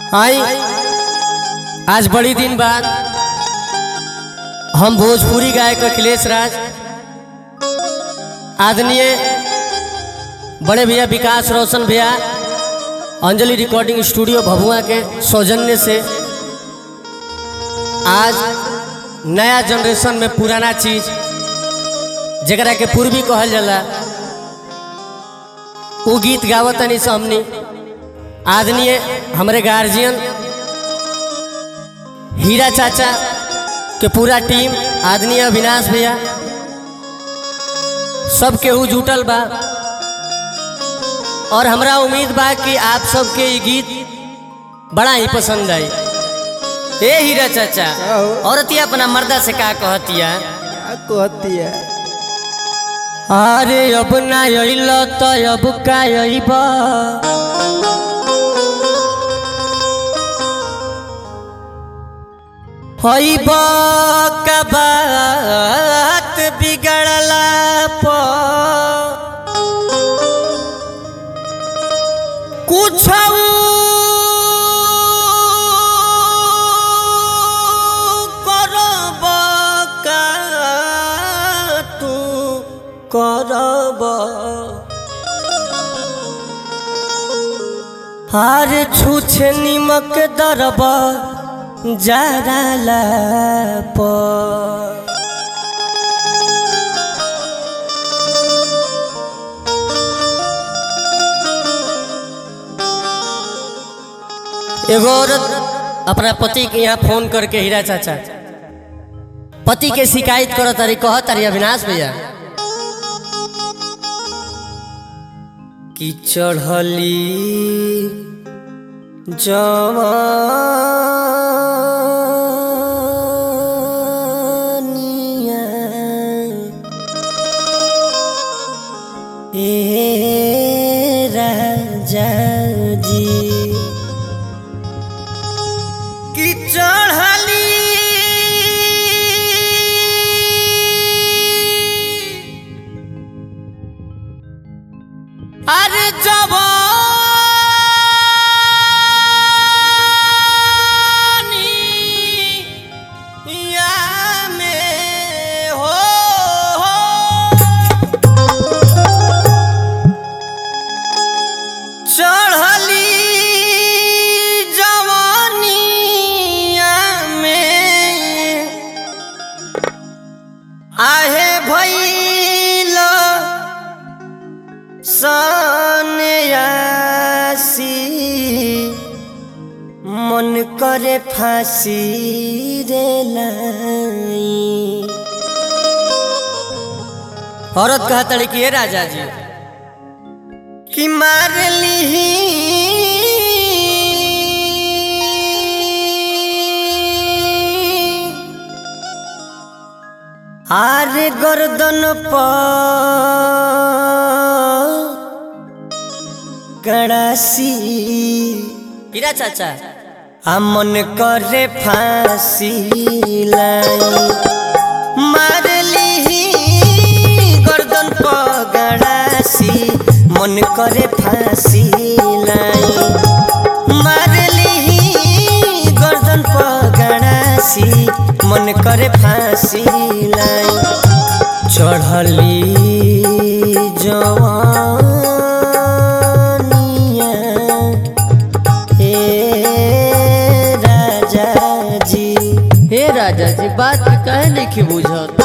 आई आज बड़ी दिन बाद हम भोजपुरी गायक अखिलेश राज आदरणीय बड़े भैया विकास रोशन भैया अंजलि रिकॉर्डिंग स्टूडियो भभुआ के सौजन्य से आज नया जनरेशन में पुराना चीज जरा के पूर्वी कहल जाला वो गीत गावतनी से हमनी आदरणीय हमारे गार्जियन हीरा चाचा के पूरा टीम आदरणीय अविनाश भैया सब केहू जुटल बा और हमरा उम्मीद बा कि आप सबके ये गीत बड़ा ही पसंद आई ए हीरा चाचा औरतिया अपना मर्दा से का कहतिया कहती है अरे अब ना अइल तो अब का अइब अइब का बात बिगड़ला पर कुछ करब का तू करब हार छूछे निमक दरब जराला पर एगो औरत अपना पति के यहाँ फोन करके हीरा चाचा पति के शिकायत करो तारी कह तारी अविनाश भैया कि चढ़ली जवानिया ए राजा जी कि चढ़ली अरे जवानी या में हो, चढ़ली जवानिया में आहे भैल सन्यासी मन करे फांसी रे लाई औरत कहता कि ये राजा जी कि मार ली आरे गर्दन पर गड़ासी हीरा चाचा आ मन करे फांसी लाई मारली गर्दन पर गड़ासी मन करे फांसी लाई मारली गर्दन पर गड़ासी मन करे फांसी लाई चढ़ली जवानिया हे राजा जी हे राजा जी बात कहे नहीं बुझत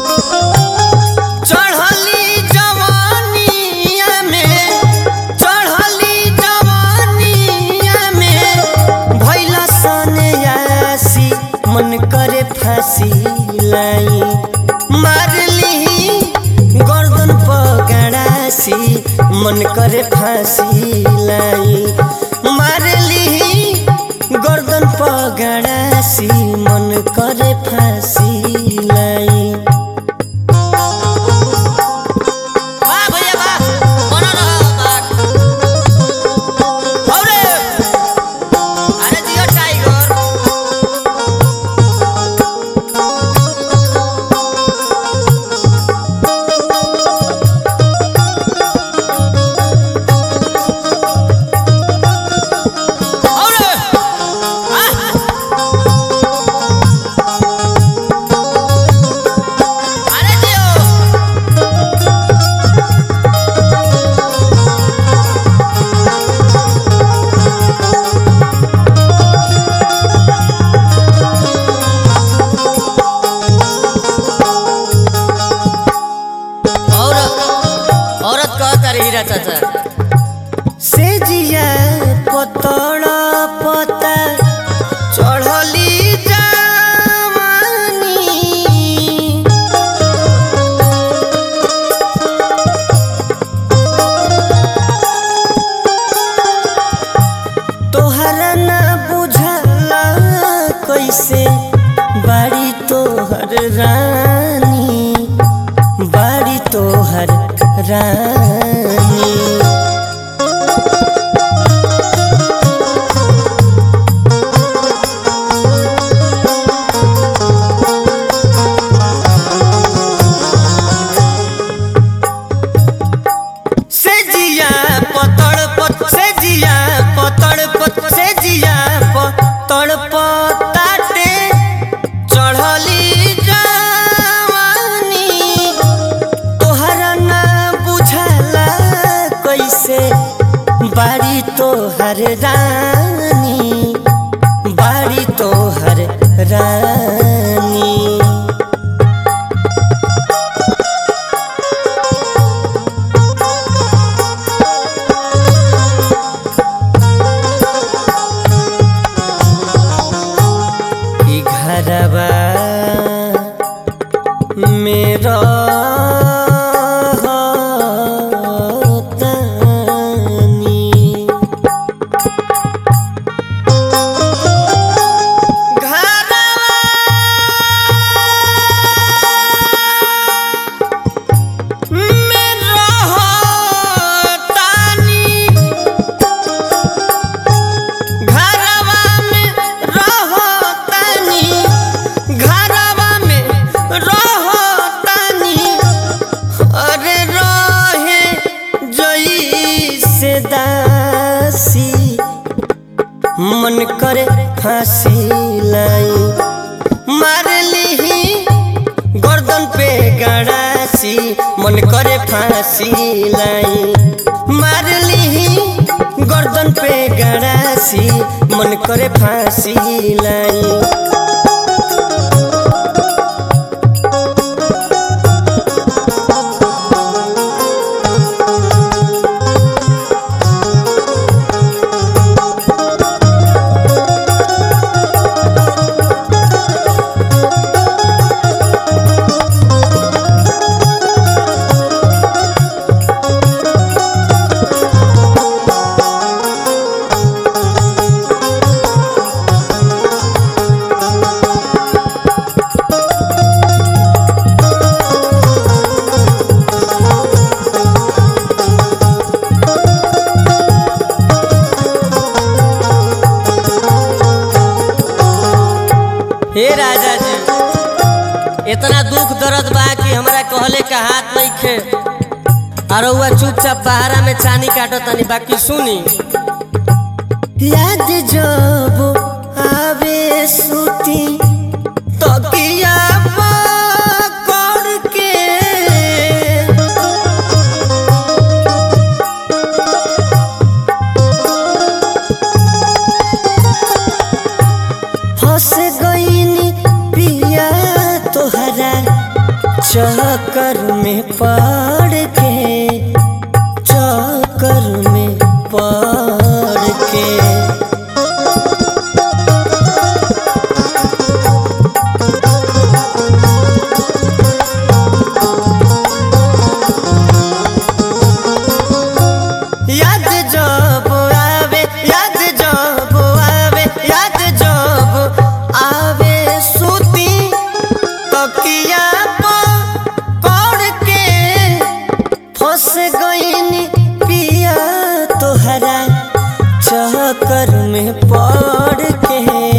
चढ़ली जवानिया में चढ़ली जवानिया में भैला सन्यासी मन करे फांसी लाई मारली गर्दन पगड़ासी मन करे फांसी लाई मारली गर्दन पगड़ासी मन करे फांसी लाई वाह भैया वाह बना रहा बात औरे अरे जियो टाइगर जिया पतड़ पता चढ़ली जवानी तोहरा ना बुझला कैसे बाड़ी तोहर रानी बाड़ी तोहर रानी से जिया पतड़ पत से जिया पतड़ पत से जिया पतड़ पताटे चढ़ली जवानी तोहरा ना बुझला कैसे बाड़ी तोहर रानी बाड़ी तोहर रानी ई घरवा मेरा तनी घरवा में रहो तनी घरवा में रहो तनी अरे रहे जई से दासी मन करे फांसी लाई मार लीही गर्दन पे गड़ासी मन करे फांसी लाई मार लीही गर्दन पे गड़ासी मन करे फांसी लाई हे राजा जी इतना दुख दर्द बा कि हमरा कहले का हाथ नहीं खे और हुआ चुपचाप बहारा में चानी काटो तनी बाकी सुनी याद जब आवे सुती तकिया पकड़ के फंस गईनी पिया तोहरा चक्कर में पड़ के चक्कर में पड़ के याद जब आवे याद जब आवे याद जब आवे सुती तकिया पकड़ के फंस गईनी पिया तोहरा चक्कर में पड़ के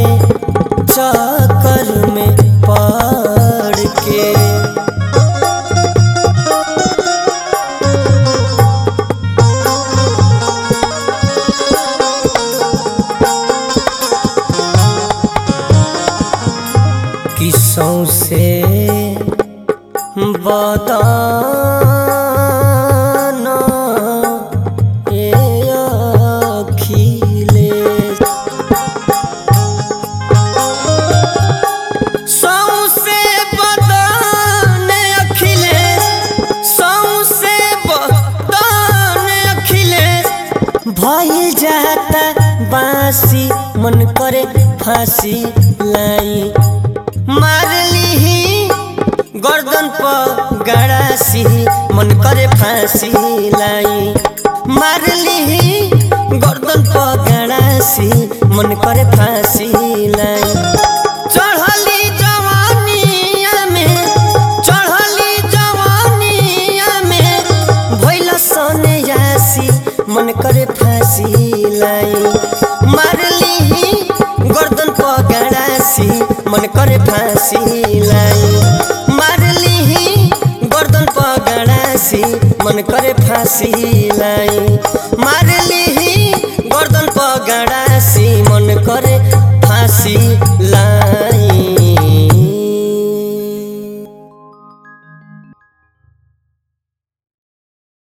चक्कर में पड़ के किसों से बदन ए अखिलेश सौंसे बदन अखिलेश सौंसे बदन अखिलेश भइल जाता बासी मन करे फांसी लाई मार लीही गर्दन पर गड़ासी मन करे फांसी लाई मार लीही गर्दन पर गड़ासी मन करे फांसी लाई चढ़ली जवानिया में चढ़ली जवानिया में भइल सने यासी मन करे फांसी लाई मारली गर्दन पर गड़ासी मन करे फांसी लाई मारली गर्दन पर गड़ासी मन करे फांसी लाई